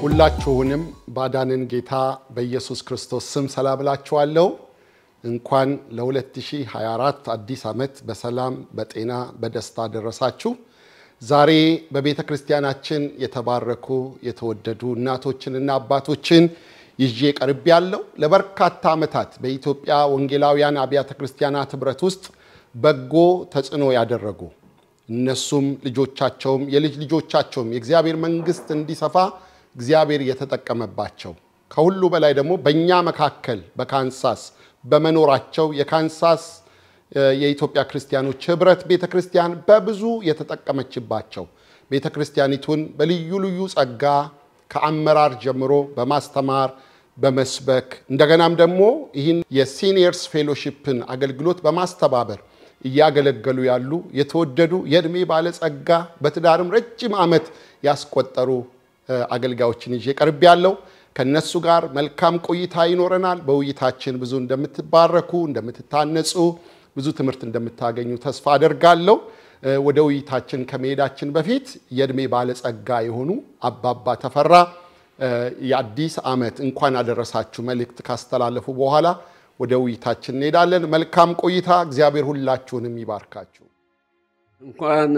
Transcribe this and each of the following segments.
ሁላችሁንም ባዳንን ጌታ በኢየሱስ ክርስቶስ ስም ሰላም እላችኋለሁ። እንኳን ለ2024 አዲስ ዓመት በሰላም በጤና በደስታ ደረሳችሁ። ዛሬ በቤተ ክርስቲያናችን የተባረኩ የተወደዱ እናቶችንና አባቶችን ይዤ ቀርብ ያለው ለበርካታ ዓመታት በኢትዮጵያ ወንጌላውያን አብያተ ክርስቲያናት ኅብረት ውስጥ በጎ ተጽዕኖ ያደረጉ እነሱም ልጆቻቸውም የልጅ ልጆቻቸውም የእግዚአብሔር መንግሥት እንዲሰፋ እግዚአብሔር የተጠቀመባቸው ከሁሉ በላይ ደግሞ በእኛ መካከል በካንሳስ በመኖራቸው የካንሳስ የኢትዮጵያ ክርስቲያኖች ኅብረት ቤተ ክርስቲያን በብዙ የተጠቀመችባቸው ቤተ ክርስቲያኒቱን በልዩ ልዩ ጸጋ ከአመራር ጀምሮ በማስተማር በመስበክ እንደገናም ደግሞ ይህን የሲኒየርስ ፌሎሺፕን አገልግሎት በማስተባበር እያገለገሉ ያሉ የተወደዱ የዕድሜ ባለጸጋ በትዳርም ረጅም ዓመት ያስቆጠሩ አገልጋዮችን ይዤ ቀርብ ያለው ከነሱ ጋር መልካም ቆይታ ይኖረናል። በውይይታችን ብዙ እንደምትባረኩ፣ እንደምትታነጹ፣ ብዙ ትምህርት እንደምታገኙ ተስፋ አደርጋለሁ። ወደ ውይይታችን ከመሄዳችን በፊት የዕድሜ ባለጸጋ የሆኑ አባባ ተፈራ የአዲስ ዓመት እንኳን አደረሳችሁ መልእክት ካስተላለፉ በኋላ ወደ ውይይታችን እንሄዳለን። መልካም ቆይታ። እግዚአብሔር ሁላችሁንም ይባርካችሁ። እንኳን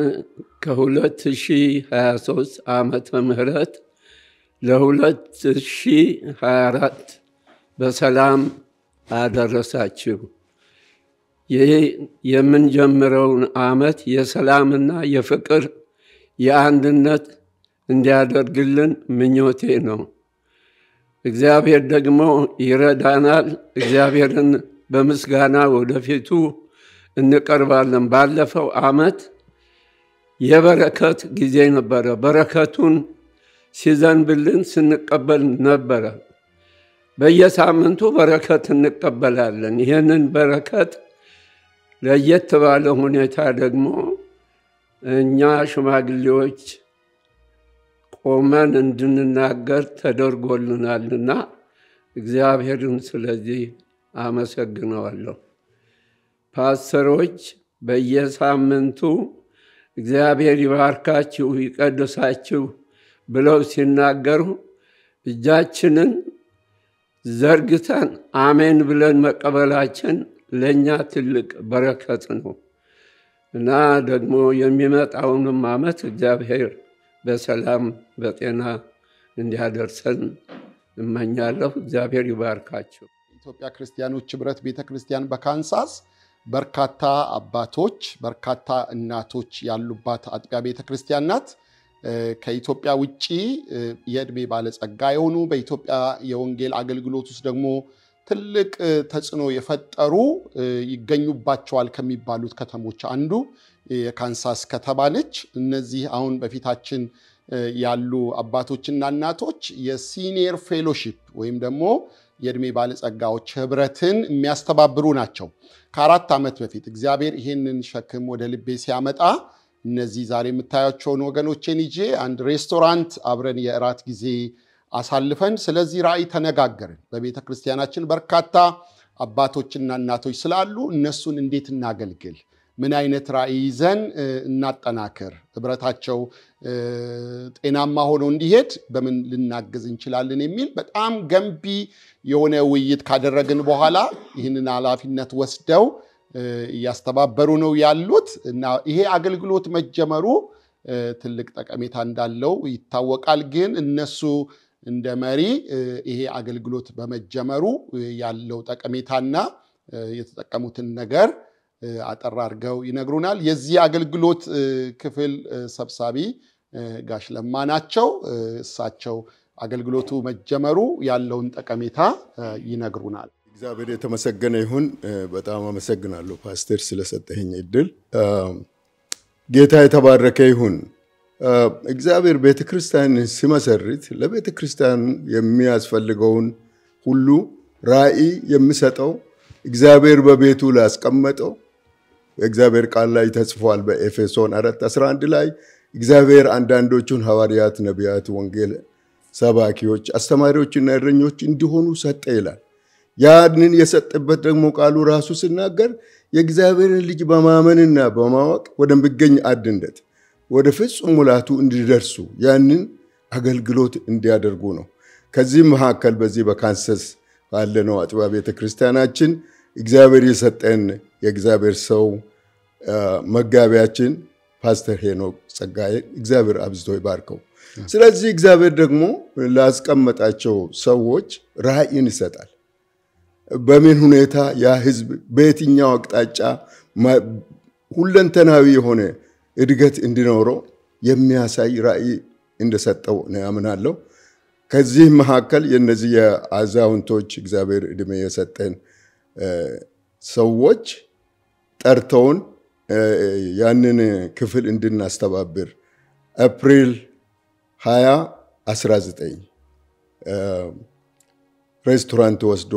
ከ2023 ዓመተ ምህረት ለ2024 በሰላም አደረሳችሁ። ይህ የምንጀምረውን ዓመት የሰላምና የፍቅር የአንድነት እንዲያደርግልን ምኞቴ ነው። እግዚአብሔር ደግሞ ይረዳናል። እግዚአብሔርን በምስጋና ወደፊቱ እንቀርባለን። ባለፈው ዓመት የበረከት ጊዜ ነበረ። በረከቱን ሲዘንብልን ስንቀበል ነበረ። በየሳምንቱ በረከት እንቀበላለን። ይህንን በረከት ለየት ባለ ሁኔታ ደግሞ እኛ ሽማግሌዎች ቆመን እንድንናገር ተደርጎልናልና እግዚአብሔርን ስለዚህ አመሰግነዋለሁ። ፓስተሮች በየሳምንቱ እግዚአብሔር ይባርካችሁ ይቀድሳችሁ ብለው ሲናገሩ እጃችንን ዘርግተን አሜን ብለን መቀበላችን ለእኛ ትልቅ በረከት ነው እና ደግሞ የሚመጣውንም ዓመት እግዚአብሔር በሰላም በጤና እንዲያደርሰን እመኛለሁ። እግዚአብሔር ይባርካቸው። ኢትዮጵያ ክርስቲያኖች ኅብረት ቤተ ክርስቲያን በካንሳስ በርካታ አባቶች፣ በርካታ እናቶች ያሉባት አጥቢያ ቤተ ክርስቲያን ናት። ከኢትዮጵያ ውጭ የዕድሜ ባለጸጋ የሆኑ በኢትዮጵያ የወንጌል አገልግሎት ውስጥ ደግሞ ትልቅ ተጽዕኖ የፈጠሩ ይገኙባቸዋል ከሚባሉት ከተሞች አንዱ የካንሳስ ከተማ ነች። እነዚህ አሁን በፊታችን ያሉ አባቶችና እናቶች የሲኒየር ፌሎሺፕ ወይም ደግሞ የዕድሜ ባለጸጋዎች ኅብረትን የሚያስተባብሩ ናቸው። ከአራት ዓመት በፊት እግዚአብሔር ይሄንን ሸክም ወደ ልቤ ሲያመጣ እነዚህ ዛሬ የምታያቸውን ወገኖቼን ይዤ አንድ ሬስቶራንት አብረን የእራት ጊዜ አሳልፈን ስለዚህ ራእይ ተነጋገርን። በቤተ ክርስቲያናችን በርካታ አባቶችና እናቶች ስላሉ እነሱን እንዴት እናገልግል፣ ምን አይነት ራእይ ይዘን እናጠናክር፣ ኅብረታቸው ጤናማ ሆኖ እንዲሄድ በምን ልናግዝ እንችላለን የሚል በጣም ገንቢ የሆነ ውይይት ካደረግን በኋላ ይህንን ኃላፊነት ወስደው እያስተባበሩ ነው ያሉት እና ይሄ አገልግሎት መጀመሩ ትልቅ ጠቀሜታ እንዳለው ይታወቃል። ግን እነሱ እንደ መሪ ይሄ አገልግሎት በመጀመሩ ያለው ጠቀሜታና የተጠቀሙትን ነገር አጠር አድርገው ይነግሩናል። የዚህ አገልግሎት ክፍል ሰብሳቢ ጋሽ ለማ ናቸው። እሳቸው አገልግሎቱ መጀመሩ ያለውን ጠቀሜታ ይነግሩናል። እግዚአብሔር የተመሰገነ ይሁን። በጣም አመሰግናለሁ ፓስተር ስለሰጠኝ እድል። ጌታ የተባረከ ይሁን። እግዚአብሔር ቤተ ክርስቲያን ሲመሰርት ለቤተ ክርስቲያን የሚያስፈልገውን ሁሉ ራዕይ የሚሰጠው እግዚአብሔር በቤቱ ላስቀመጠው በእግዚአብሔር ቃል ላይ ተጽፏል። በኤፌሶን 4 11 ላይ እግዚአብሔር አንዳንዶቹን ሐዋርያት፣ ነቢያት፣ ወንጌል ሰባኪዎች፣ አስተማሪዎችና እረኞች እንዲሆኑ ሰጠ ይላል። ያንን የሰጠበት ደግሞ ቃሉ ራሱ ሲናገር የእግዚአብሔርን ልጅ በማመንና በማወቅ ወደሚገኝ አንድነት ወደ ፍጹም ሙላቱ እንዲደርሱ ያንን አገልግሎት እንዲያደርጉ ነው። ከዚህም መካከል በዚህ በካንሰስ ባለነው አጥቢያ ቤተ ክርስቲያናችን እግዚአብሔር የሰጠን የእግዚአብሔር ሰው መጋቢያችን ፓስተር ሄኖክ ጸጋዬ እግዚአብሔር አብዝቶ ይባርከው። ስለዚህ እግዚአብሔር ደግሞ ላስቀመጣቸው ሰዎች ራእይን ይሰጣል። በምን ሁኔታ ያ ህዝብ በየትኛው አቅጣጫ ሁለንተናዊ የሆነ እድገት እንዲኖረው የሚያሳይ ራእይ እንደሰጠው ነው ያምናለሁ። ከዚህ መካከል የነዚህ የአዛውንቶች እግዚአብሔር እድሜ የሰጠን ሰዎች ጠርተውን ያንን ክፍል እንድናስተባብር ኤፕሪል 20 19 ሬስቶራንት ወስዶ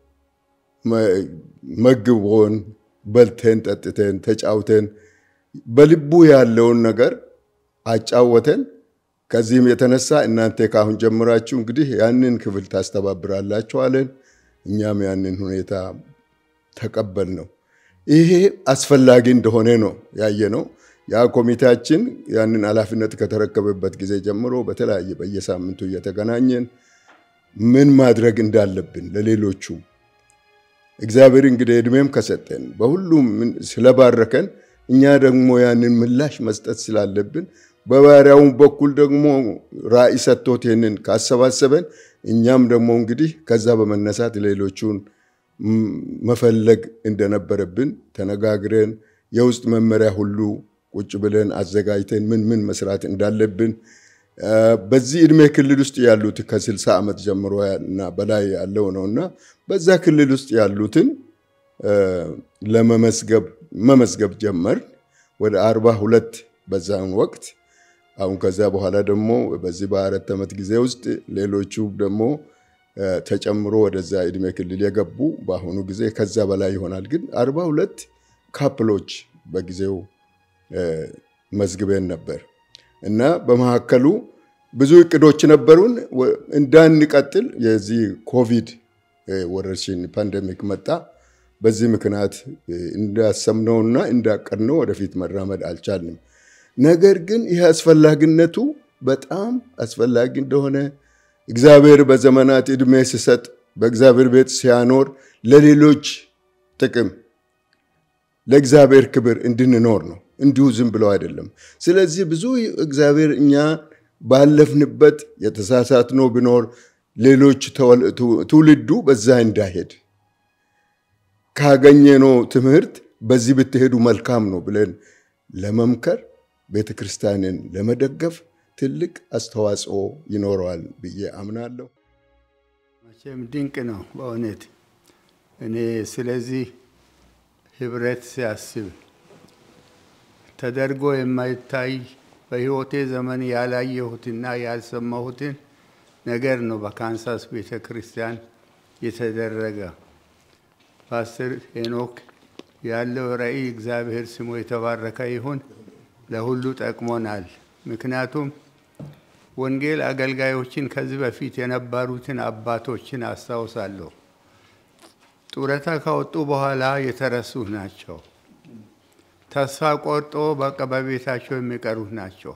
መግቦን በልተን ጠጥተን ተጫውተን በልቡ ያለውን ነገር አጫወተን። ከዚህም የተነሳ እናንተ ካሁን ጀምራችሁ እንግዲህ ያንን ክፍል ታስተባብራላችሁ አለን። እኛም ያንን ሁኔታ ተቀበል ነው። ይሄ አስፈላጊ እንደሆነ ነው ያየ ነው። ያ ኮሚቴያችን ያንን ኃላፊነት ከተረከበበት ጊዜ ጀምሮ በተለያየ በየሳምንቱ እየተገናኘን ምን ማድረግ እንዳለብን ለሌሎቹ እግዚአብሔር እንግዲህ እድሜም ከሰጠን በሁሉም ስለባረከን እኛ ደግሞ ያንን ምላሽ መስጠት ስላለብን በባሪያውን በኩል ደግሞ ራእይ ሰጥቶት ይህንን ካሰባሰበን እኛም ደግሞ እንግዲህ ከዛ በመነሳት ሌሎቹን መፈለግ እንደነበረብን ተነጋግረን የውስጥ መመሪያ ሁሉ ቁጭ ብለን አዘጋጅተን ምን ምን መስራት እንዳለብን በዚህ እድሜ ክልል ውስጥ ያሉት ከስልሳ ዓመት ጀምሮ እና በላይ ያለው ነው እና በዛ ክልል ውስጥ ያሉትን ለመመዝገብ መመዝገብ ጀመር ወደ አርባ ሁለት በዛን ወቅት አሁን ከዛ በኋላ ደግሞ በዚህ በአራት ዓመት ጊዜ ውስጥ ሌሎቹ ደግሞ ተጨምሮ ወደዛ እድሜ ክልል የገቡ በአሁኑ ጊዜ ከዛ በላይ ይሆናል። ግን አርባ ሁለት ካፕሎች በጊዜው መዝግበን ነበር እና በመካከሉ ብዙ እቅዶች ነበሩን። እንዳንቀጥል የዚህ ኮቪድ ወረርሽኝ ፓንደሚክ መጣ። በዚህ ምክንያት እንዳሰብነውና እንዳቀድነው ወደፊት መራመድ አልቻልንም። ነገር ግን ይህ አስፈላጊነቱ በጣም አስፈላጊ እንደሆነ እግዚአብሔር በዘመናት ዕድሜ ሲሰጥ በእግዚአብሔር ቤት ሲያኖር ለሌሎች ጥቅም ለእግዚአብሔር ክብር እንድንኖር ነው። እንዲሁ ዝም ብለው አይደለም። ስለዚህ ብዙ እግዚአብሔር እኛ ባለፍንበት የተሳሳትነው ቢኖር ሌሎች ትውልዱ በዛ እንዳይሄድ ካገኘነው ትምህርት በዚህ ብትሄዱ መልካም ነው ብለን ለመምከር ቤተ ክርስቲያንን ለመደገፍ ትልቅ አስተዋጽኦ ይኖረዋል ብዬ አምናለሁ። መቼም ድንቅ ነው በእውነት እኔ ስለዚህ ህብረት ሲያስብ ተደርጎ የማይታይ በህይወቴ ዘመን ያላየሁትና ያልሰማሁትን ነገር ነው በካንሳስ ቤተ ክርስቲያን የተደረገ። ፓስተር ሄኖክ ያለው ራዕይ እግዚአብሔር ስሙ የተባረከ ይሁን፣ ለሁሉ ጠቅሞናል። ምክንያቱም ወንጌል አገልጋዮችን ከዚህ በፊት የነበሩትን አባቶችን አስታውሳለሁ። ጡረታ ከወጡ በኋላ የተረሱ ናቸው። ተስፋ ቆርጦ በቃ በቤታቸው የሚቀሩት ናቸው።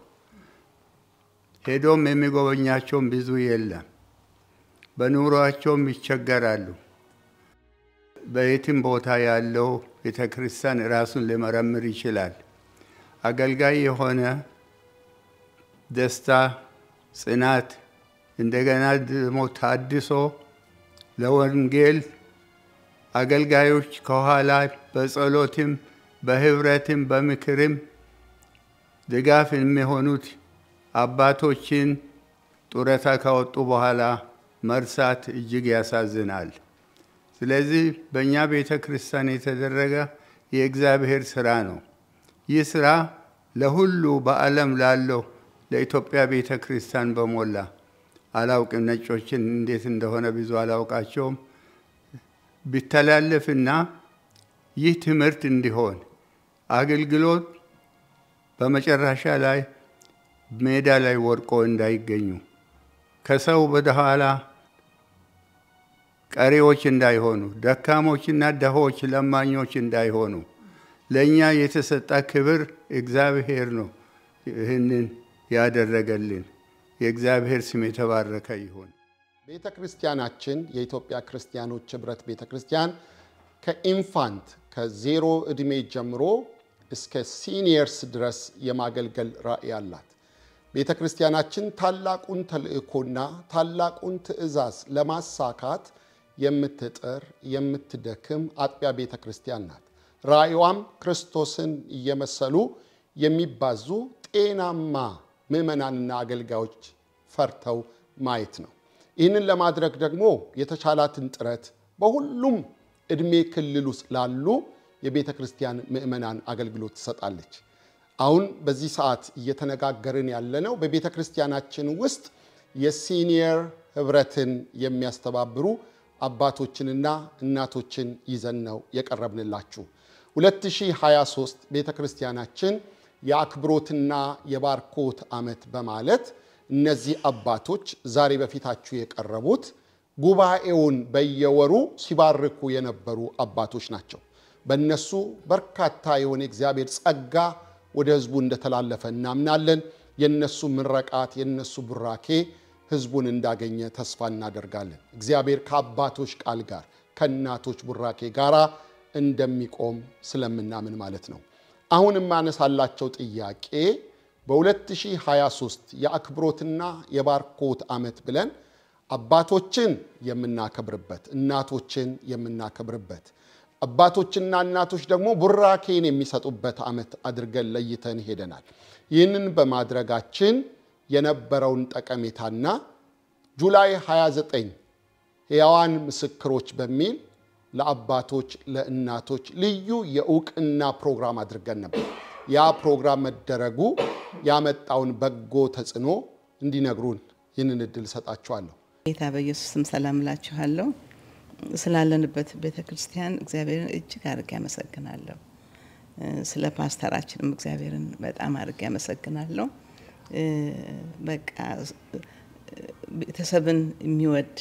ሄዶም የሚጎበኛቸውም ብዙ የለም። በኑሯቸውም ይቸገራሉ። በየትም ቦታ ያለው ቤተ ክርስቲያን ራሱን ሊመረምር ይችላል። አገልጋይ የሆነ ደስታ፣ ጽናት፣ እንደገና ደግሞ ታድሶ ለወንጌል አገልጋዮች ከኋላ በጸሎትም በህብረትም በምክርም ድጋፍ የሚሆኑት አባቶችን ጡረታ ካወጡ በኋላ መርሳት እጅግ ያሳዝናል። ስለዚህ በእኛ ቤተ ክርስቲያን የተደረገ የእግዚአብሔር ስራ ነው። ይህ ስራ ለሁሉ በዓለም ላለው ለኢትዮጵያ ቤተ ክርስቲያን በሞላ አላውቅም፣ ነጮችን እንዴት እንደሆነ ብዙ አላውቃቸውም። ቢተላለፍና ይህ ትምህርት እንዲሆን አገልግሎት በመጨረሻ ላይ ሜዳ ላይ ወድቆ እንዳይገኙ ከሰው ወደኋላ ቀሪዎች እንዳይሆኑ፣ ደካሞችና ደሆች ለማኞች እንዳይሆኑ ለእኛ የተሰጠ ክብር እግዚአብሔር ነው ይህንን ያደረገልን። የእግዚአብሔር ስም የተባረከ ይሁን። ቤተ ክርስቲያናችን የኢትዮጵያ ክርስቲያኖች ኅብረት ቤተ ክርስቲያን ከኢንፋንት ከዜሮ ዕድሜ ጀምሮ እስከ ሲኒየርስ ድረስ የማገልገል ራዕይ አላት። ቤተ ክርስቲያናችን ታላቁን ተልእኮና ታላቁን ትእዛዝ ለማሳካት የምትጥር የምትደክም አጥቢያ ቤተ ክርስቲያን ናት። ራዕይዋም ክርስቶስን እየመሰሉ የሚባዙ ጤናማ ምዕመናንና አገልጋዮች ፈርተው ማየት ነው። ይህንን ለማድረግ ደግሞ የተቻላትን ጥረት በሁሉም ዕድሜ ክልል ውስጥ ላሉ የቤተ ክርስቲያን ምዕመናን አገልግሎት ትሰጣለች። አሁን በዚህ ሰዓት እየተነጋገርን ያለነው በቤተ ክርስቲያናችን ውስጥ የሲኒየር ኅብረትን የሚያስተባብሩ አባቶችንና እናቶችን ይዘን ነው የቀረብንላችሁ። 2023 ቤተ ክርስቲያናችን የአክብሮትና የባርኮት ዓመት በማለት እነዚህ አባቶች ዛሬ በፊታችሁ የቀረቡት ጉባኤውን በየወሩ ሲባርኩ የነበሩ አባቶች ናቸው። በእነሱ በርካታ የሆነ እግዚአብሔር ጸጋ ወደ ሕዝቡ እንደተላለፈ እናምናለን። የነሱ ምረቃት የነሱ ቡራኬ ሕዝቡን እንዳገኘ ተስፋ እናደርጋለን። እግዚአብሔር ከአባቶች ቃል ጋር ከእናቶች ቡራኬ ጋር እንደሚቆም ስለምናምን ማለት ነው። አሁን የማነሳላቸው ጥያቄ በ2023 የአክብሮትና የባርኮት ዓመት ብለን አባቶችን የምናከብርበት እናቶችን የምናከብርበት አባቶችና እናቶች ደግሞ ቡራኬን የሚሰጡበት ዓመት አድርገን ለይተን ሄደናል። ይህንን በማድረጋችን የነበረውን ጠቀሜታና ጁላይ 29 ሕያዋን ምስክሮች በሚል ለአባቶች ለእናቶች ልዩ የእውቅና ፕሮግራም አድርገን ነበር። ያ ፕሮግራም መደረጉ ያመጣውን በጎ ተጽዕኖ እንዲነግሩን ይህንን እድል እሰጣችኋለሁ። ጌታ በኢየሱስ ስም ሰላም እላችኋለሁ። ስላለንበት ቤተ ክርስቲያን እግዚአብሔርን እጅግ አድርጌ አመሰግናለሁ። ስለ ፓስተራችንም እግዚአብሔርን በጣም አድርጌ አመሰግናለሁ። በቃ ቤተሰብን የሚወድ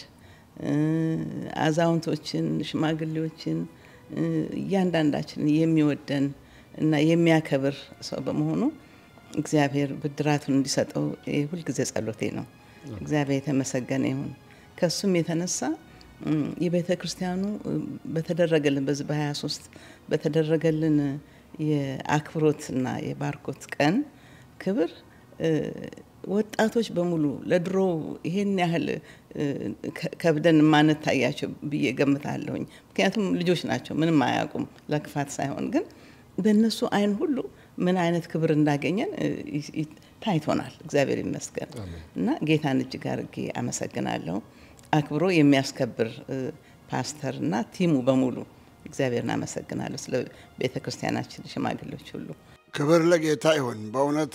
አዛውንቶችን፣ ሽማግሌዎችን እያንዳንዳችንን የሚወደን እና የሚያከብር ሰው በመሆኑ እግዚአብሔር ብድራቱን እንዲሰጠው ሁልጊዜ ጸሎቴ ነው። እግዚአብሔር የተመሰገነ ይሁን። ከሱም የተነሳ የቤተ ክርስቲያኑ በተደረገልን በዚህ በ23 በተደረገልን የአክብሮትና የባርኮት ቀን ክብር ወጣቶች በሙሉ ለድሮ ይሄን ያህል ከብደን ማንታያቸው ብዬ ገምታለሁኝ። ምክንያቱም ልጆች ናቸው፣ ምንም አያውቁም፣ ለክፋት ሳይሆን ግን በእነሱ አይን ሁሉ ምን አይነት ክብር እንዳገኘን ታይቶናል። እግዚአብሔር ይመስገን እና ጌታን እጅግ አድርጌ አመሰግናለሁ። አክብሮ የሚያስከብር ፓስተር እና ቲሙ በሙሉ እግዚአብሔርን አመሰግናለሁ። ስለ ቤተ ክርስቲያናችን ሽማግሌዎች ሁሉ ክብር ለጌታ ይሁን። በእውነት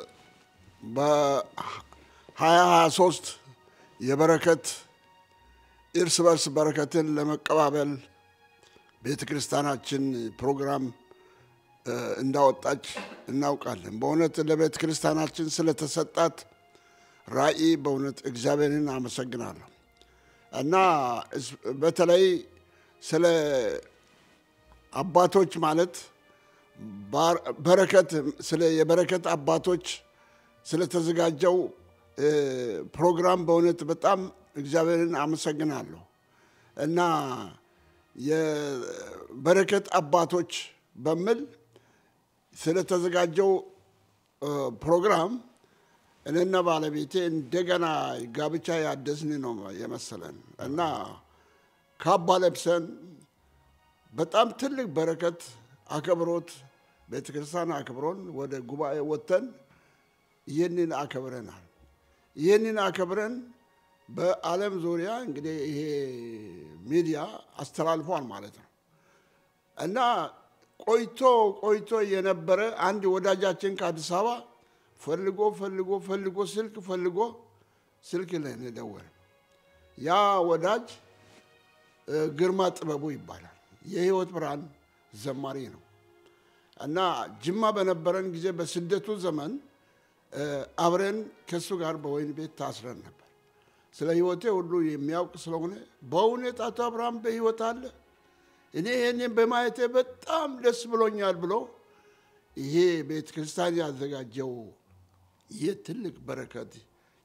በ2023 የበረከት እርስ በርስ በረከትን ለመቀባበል ቤተ ክርስቲያናችን ፕሮግራም እንዳወጣች እናውቃለን። በእውነት ለቤተ ክርስቲያናችን ስለተሰጣት ራዕይ በእውነት እግዚአብሔርን አመሰግናለሁ እና በተለይ ስለ አባቶች ማለት በረከት ስለ የበረከት አባቶች ስለተዘጋጀው ፕሮግራም በእውነት በጣም እግዚአብሔርን አመሰግናለሁ እና የበረከት አባቶች በሚል ስለተዘጋጀው ፕሮግራም እኔና ባለቤቴ እንደገና ጋብቻ ያደስን ነው የመሰለን እና ካባ ለብሰን በጣም ትልቅ በረከት አከብሮት ቤተ ክርስቲያን አክብሮን ወደ ጉባኤ ወጥተን ይህንን አከብረናል። ይህንን አከብረን በዓለም ዙሪያ እንግዲህ ይሄ ሚዲያ አስተላልፏል ማለት ነው እና ቆይቶ ቆይቶ የነበረ አንድ ወዳጃችን ከአዲስ አበባ ፈልጎ ፈልጎ ፈልጎ ስልክ ፈልጎ ስልክ ላይ ደወለ። ያ ወዳጅ ግርማ ጥበቡ ይባላል። የህይወት ብርሃን ዘማሪ ነው እና ጅማ በነበረን ጊዜ በስደቱ ዘመን አብረን ከእሱ ጋር በወይን ቤት ታስረን ነበር። ስለ ህይወቴ ሁሉ የሚያውቅ ስለሆነ በእውነት አቶ አብርሃም በህይወት አለ እኔ ይህንን በማየቴ በጣም ደስ ብሎኛል ብሎ ይሄ ቤተ ክርስቲያን ያዘጋጀው ይህ ትልቅ በረከት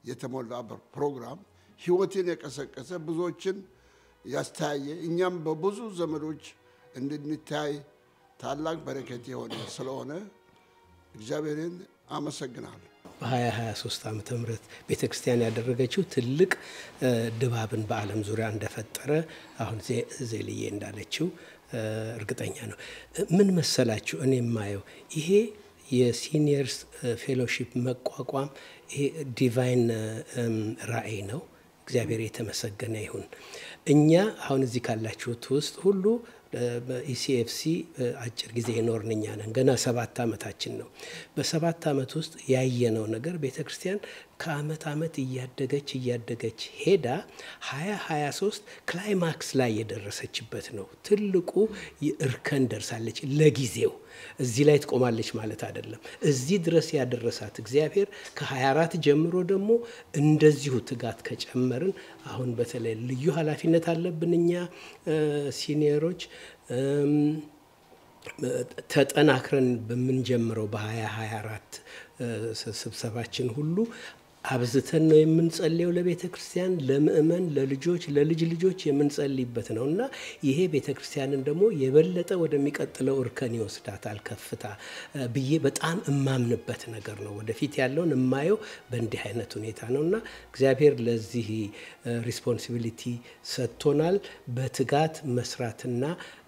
የተሞላ ፕሮግራም ህይወትን የቀሰቀሰ ብዙዎችን ያስተያየ እኛም በብዙ ዘመዶች እንድንታይ ታላቅ በረከት የሆነ ስለሆነ እግዚአብሔርን አመሰግናለሁ። በ2023 ዓመተ ምህረት ቤተ ክርስቲያን ያደረገችው ትልቅ ድባብን በዓለም ዙሪያ እንደፈጠረ አሁን ዜልዬ እንዳለችው እርግጠኛ ነው። ምን መሰላችሁ እኔ የማየው ይሄ የሲኒየርስ ፌሎሺፕ መቋቋም ይሄ ዲቫይን ራእይ ነው። እግዚአብሔር የተመሰገነ ይሁን። እኛ አሁን እዚህ ካላችሁት ውስጥ ሁሉ በኢሲኤፍሲ አጭር ጊዜ የኖርን እኛ ነን። ገና ሰባት ዓመታችን ነው። በሰባት ዓመት ውስጥ ያየነው ነገር ቤተ ክርስቲያን ከአመት ዓመት እያደገች እያደገች ሄዳ ሀያ ሀያ ሶስት ክላይማክስ ላይ የደረሰችበት ነው። ትልቁ እርከን ደርሳለች። ለጊዜው እዚህ ላይ ትቆማለች ማለት አይደለም። እዚህ ድረስ ያደረሳት እግዚአብሔር ከ24 ጀምሮ ደግሞ እንደዚሁ ትጋት ከጨመርን አሁን በተለይ ልዩ ኃላፊነት አለብን እኛ ሲኒየሮች ተጠናክረን በምንጀምረው በ2024 ስብሰባችን ሁሉ አብዝተን ነው የምንጸልየው ለቤተ ክርስቲያን፣ ለምእመን፣ ለልጆች፣ ለልጅ ልጆች የምንጸልይበት ነው እና ይሄ ቤተ ክርስቲያንን ደግሞ የበለጠ ወደሚቀጥለው እርከን ይወስዳታል ከፍታ ብዬ በጣም እማምንበት ነገር ነው። ወደፊት ያለውን የማየው በእንዲህ አይነት ሁኔታ ነው እና እግዚአብሔር ለዚህ ሪስፖንሲቢሊቲ ሰጥቶናል። በትጋት መስራትና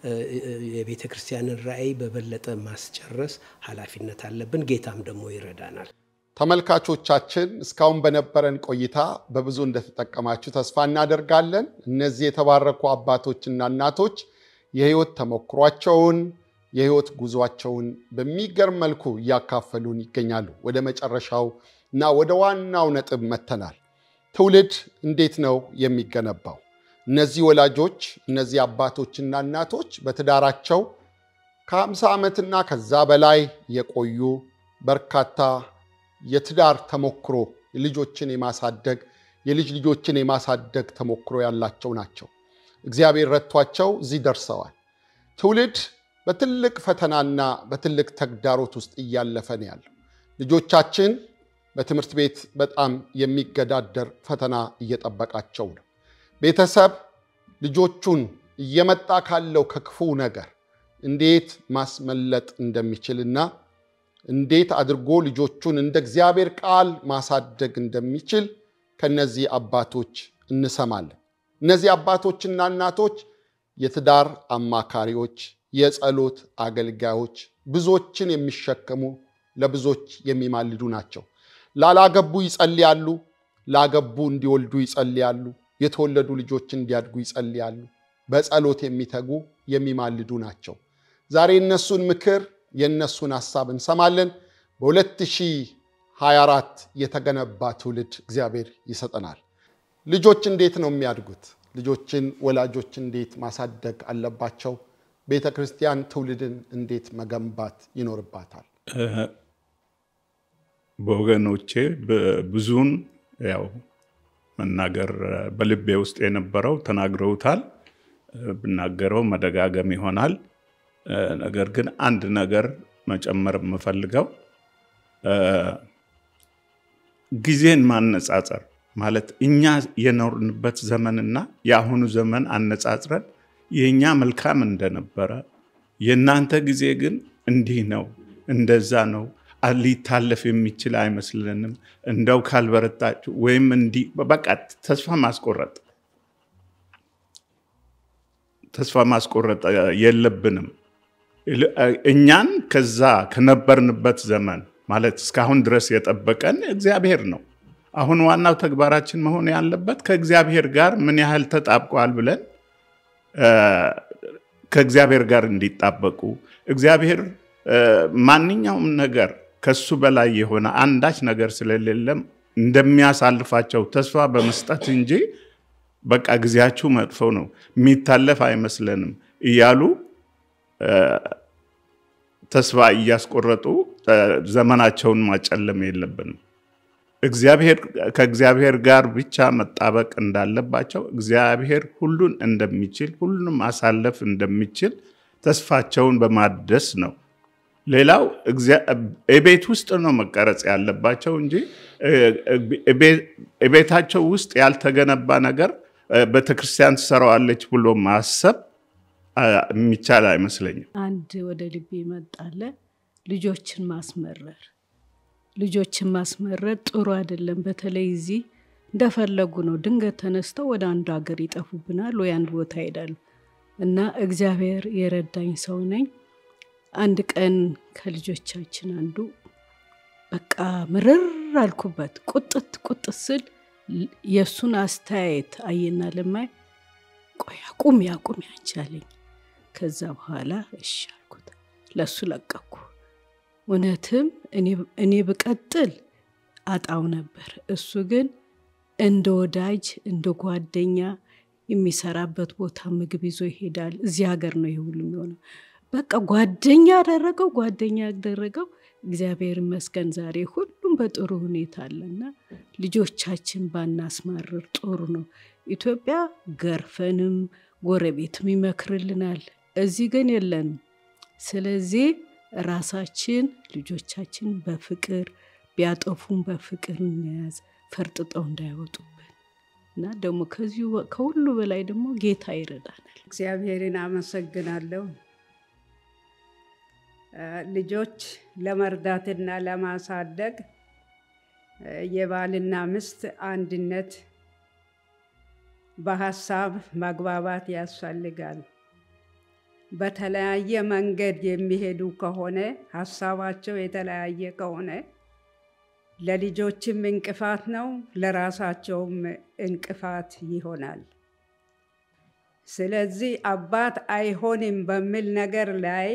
የቤተ ክርስቲያንን ራዕይ በበለጠ ማስጨረስ ኃላፊነት አለብን። ጌታም ደግሞ ይረዳናል። ተመልካቾቻችን እስካሁን በነበረን ቆይታ በብዙ እንደተጠቀማችሁ ተስፋ እናደርጋለን። እነዚህ የተባረኩ አባቶችና እናቶች የህይወት ተሞክሯቸውን የህይወት ጉዟቸውን በሚገርም መልኩ እያካፈሉን ይገኛሉ። ወደ መጨረሻው እና ወደ ዋናው ነጥብ መተናል። ትውልድ እንዴት ነው የሚገነባው? እነዚህ ወላጆች እነዚህ አባቶችና እናቶች በትዳራቸው ከ50 ዓመትና ከዛ በላይ የቆዩ በርካታ የትዳር ተሞክሮ ልጆችን የማሳደግ የልጅ ልጆችን የማሳደግ ተሞክሮ ያላቸው ናቸው። እግዚአብሔር ረድቷቸው እዚህ ደርሰዋል። ትውልድ በትልቅ ፈተናና በትልቅ ተግዳሮት ውስጥ እያለፈ ነው ያለው። ልጆቻችን በትምህርት ቤት በጣም የሚገዳደር ፈተና እየጠበቃቸው ነው። ቤተሰብ ልጆቹን እየመጣ ካለው ከክፉ ነገር እንዴት ማስመለጥ እንደሚችልና እንዴት አድርጎ ልጆቹን እንደ እግዚአብሔር ቃል ማሳደግ እንደሚችል ከነዚህ አባቶች እንሰማለን። እነዚህ አባቶችና እናቶች የትዳር አማካሪዎች፣ የጸሎት አገልጋዮች፣ ብዙዎችን የሚሸከሙ ለብዙዎች የሚማልዱ ናቸው። ላላገቡ ይጸልያሉ፣ ላገቡ እንዲወልዱ ይጸልያሉ፣ የተወለዱ ልጆች እንዲያድጉ ይጸልያሉ። በጸሎት የሚተጉ የሚማልዱ ናቸው። ዛሬ እነሱን ምክር የእነሱን ሀሳብ እንሰማለን። በ2024 የተገነባ ትውልድ እግዚአብሔር ይሰጠናል። ልጆች እንዴት ነው የሚያድጉት? ልጆችን ወላጆች እንዴት ማሳደግ አለባቸው? ቤተ ክርስቲያን ትውልድን እንዴት መገንባት ይኖርባታል? በወገኖቼ ብዙውን ያው መናገር በልቤ ውስጥ የነበረው ተናግረውታል። ብናገረው መደጋገም ይሆናል። ነገር ግን አንድ ነገር መጨመር የምፈልገው ጊዜን ማነጻጸር ማለት እኛ የኖርንበት ዘመንና የአሁኑ ዘመን አነጻጽረን የእኛ መልካም እንደነበረ የእናንተ ጊዜ ግን እንዲህ ነው፣ እንደዛ ነው፣ ሊታለፍ የሚችል አይመስልንም፣ እንደው ካልበረታችሁ ወይም እንዲህ በቃ ተስፋ ማስቆረጥ ተስፋ ማስቆረጥ የለብንም። እኛን ከዛ ከነበርንበት ዘመን ማለት እስካሁን ድረስ የጠበቀን እግዚአብሔር ነው። አሁን ዋናው ተግባራችን መሆን ያለበት ከእግዚአብሔር ጋር ምን ያህል ተጣብቋል ብለን ከእግዚአብሔር ጋር እንዲጣበቁ እግዚአብሔር ማንኛውም ነገር ከሱ በላይ የሆነ አንዳች ነገር ስለሌለም እንደሚያሳልፋቸው ተስፋ በመስጠት እንጂ በቃ ጊዜያችሁ መጥፎ ነው የሚታለፍ አይመስለንም እያሉ ተስፋ እያስቆረጡ ዘመናቸውን ማጨለም የለብንም። ከእግዚአብሔር ጋር ብቻ መጣበቅ እንዳለባቸው እግዚአብሔር ሁሉን እንደሚችል ሁሉንም ማሳለፍ እንደሚችል ተስፋቸውን በማደስ ነው ሌላው የቤት ውስጥ ነው መቀረጽ ያለባቸው እንጂ የቤታቸው ውስጥ ያልተገነባ ነገር ቤተክርስቲያን ትሰራዋለች ብሎ ማሰብ የሚቻል አይመስለኝም። አንድ ወደ ልቤ ይመጣለ ልጆችን ማስመረር ልጆችን ማስመረር ጥሩ አይደለም። በተለይ እዚህ እንደፈለጉ ነው። ድንገት ተነስተው ወደ አንዱ ሀገር ይጠፉብናል ወይ አንድ ቦታ ይሄዳሉ እና እግዚአብሔር የረዳኝ ሰው ነኝ። አንድ ቀን ከልጆቻችን አንዱ በቃ ምርር አልኩበት። ቁጥት ቁጥት ስል የእሱን አስተያየት አየና ለማይ ቆይ አቁሚ አቁሚ አንቺ አለኝ። ከዛ በኋላ እሺ አልኩት፣ ለእሱ ለቀኩ። እውነትም እኔ ብቀጥል አጣው ነበር። እሱ ግን እንደ ወዳጅ እንደ ጓደኛ የሚሰራበት ቦታ ምግብ ይዞ ይሄዳል። እዚህ ሀገር ነው ይህ ሁሉ የሚሆነው። በቃ ጓደኛ ያደረገው ጓደኛ ያደረገው። እግዚአብሔር ይመስገን ዛሬ ሁሉም በጥሩ ሁኔታ አለና ልጆቻችን ባናስማርር ጥሩ ነው። ኢትዮጵያ ገርፈንም ጎረቤትም ይመክርልናል። እዚህ ግን የለንም። ስለዚህ ራሳችን ልጆቻችን በፍቅር ቢያጠፉም በፍቅር እንያዝ፣ ፈርጥጠው እንዳይወጡብን እና ደግሞ ከዚሁ ከሁሉ በላይ ደግሞ ጌታ ይረዳናል። እግዚአብሔርን አመሰግናለሁ። ልጆች ለመርዳትና ለማሳደግ የባልና ሚስት አንድነት በሀሳብ መግባባት ያስፈልጋል። በተለያየ መንገድ የሚሄዱ ከሆነ ሀሳባቸው የተለያየ ከሆነ ለልጆችም እንቅፋት ነው፣ ለራሳቸውም እንቅፋት ይሆናል። ስለዚህ አባት አይሆንም በሚል ነገር ላይ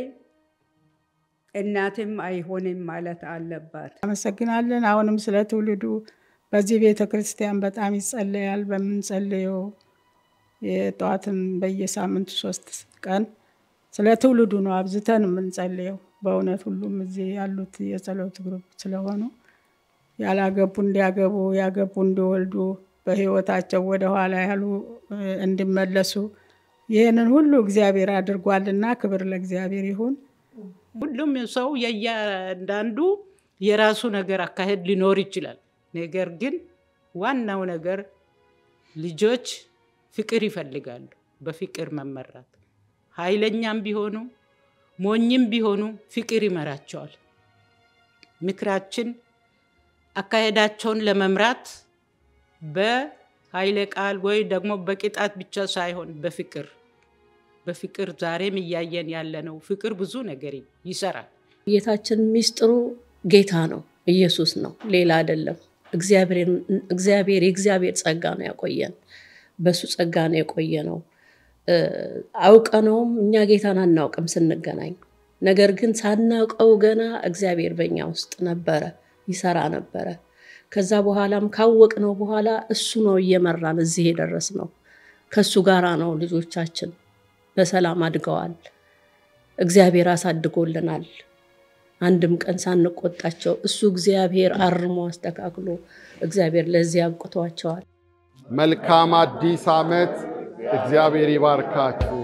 እናትም አይሆንም ማለት አለባት። አመሰግናለን። አሁንም ስለ ትውልዱ በዚህ ቤተ ክርስቲያን በጣም ይጸለያል። በምንጸልየው የጠዋትም በየሳምንቱ ሶስት ቀን ስለ ትውልዱ ነው አብዝተን የምንጸልየው። በእውነት ሁሉም እዚህ ያሉት የጸሎት ግሩፕ ስለሆኑ ያላገቡ እንዲያገቡ፣ ያገቡ እንዲወልዱ፣ በህይወታቸው ወደኋላ ያሉ እንዲመለሱ ይህንን ሁሉ እግዚአብሔር አድርጓልና ክብር ለእግዚአብሔር ይሁን። ሁሉም ሰው የእያንዳንዱ የራሱ ነገር አካሄድ ሊኖር ይችላል። ነገር ግን ዋናው ነገር ልጆች ፍቅር ይፈልጋሉ። በፍቅር መመራት ኃይለኛም ቢሆኑ ሞኝም ቢሆኑ ፍቅር ይመራቸዋል። ምክራችን አካሄዳቸውን ለመምራት በኃይለ ቃል ወይ ደግሞ በቅጣት ብቻ ሳይሆን በፍቅር በፍቅር ዛሬም እያየን ያለ ነው። ፍቅር ብዙ ነገር ይሰራል። ጌታችን ሚስጥሩ ጌታ ነው፣ ኢየሱስ ነው፣ ሌላ አይደለም። እግዚአብሔር የእግዚአብሔር ጸጋ ነው ያቆየን፣ በሱ ጸጋ ነው የቆየ ነው። አውቀነውም እኛ ጌታን አናውቅም ስንገናኝ፣ ነገር ግን ሳናውቀው ገና እግዚአብሔር በኛ ውስጥ ነበረ፣ ይሰራ ነበረ። ከዛ በኋላም ካወቅነው በኋላ እሱ ነው እየመራን እዚህ የደረስ ነው። ከሱ ጋራ ነው ልጆቻችን በሰላም አድገዋል። እግዚአብሔር አሳድጎልናል። አንድም ቀን ሳንቆጣቸው እሱ እግዚአብሔር አርሞ አስተካክሎ እግዚአብሔር ለዚህ አብቅቷቸዋል። መልካም አዲስ ዓመት። እግዚአብሔር ይባርካችሁ።